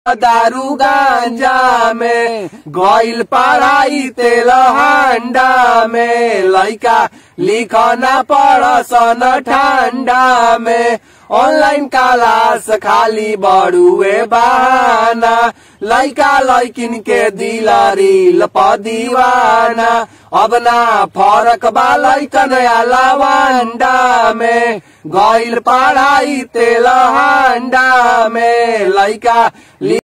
दारू गांजा में गइल पढ़ाई तेल हांडा में लइका लिखना पड़सन ठंडा में ऑनलाइन क्लास खाली बड़ुए बहाना लइका लइकिन के दिलारी दीवाना अब ना फरक बा लइकन लवांडा में गइल पढ़ाई तेल हांडा में लइका